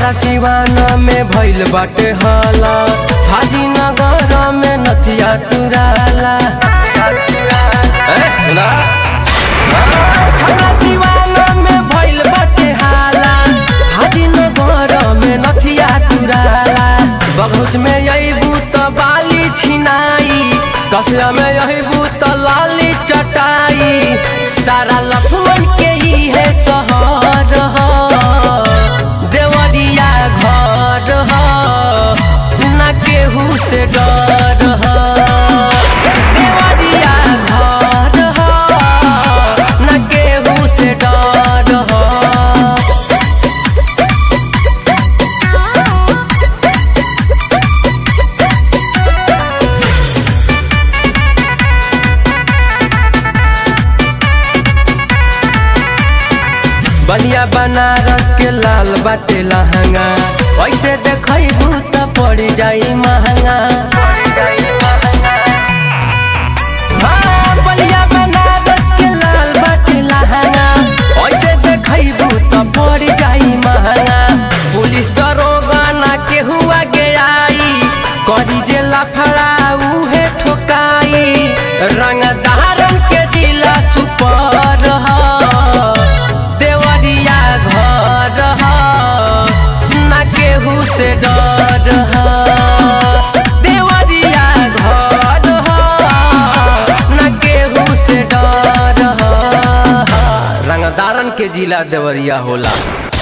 छपरा सिवाना में भइल बाटे हाला हाजी नगर में नथिया तुराला ए, सुना? छपरा सिवाना में भइल बाटे हाला हाजी नगर में नथिया तुराला बगहुच में अइबू त बाली छिनाई कसिया में अइबू त लाली चटाई सारा लफुअन के ही है सहर ह देवरिया घर ह ना केहू से डर ह देवरिया घर ह ना केहू से डर ह बलिया बनारस के लाल बाटे लहंगा ऐसे देखबू त पड़ जाई महंगा हाँ, बलिया बनारस के लाल बाटे लहंगा ऐसे देखबू त पड़ जाई महंगा पुलिस दरोगा ना केहू आगे आई करी जे लफड़ा उहे ठोकाई रंगदारन के दिला सुपर ह देवरिया घर ह ना केहू से डर ह देवरिया घर ह ना केहू से डर ह रंगदारन के जिला देवरिया होला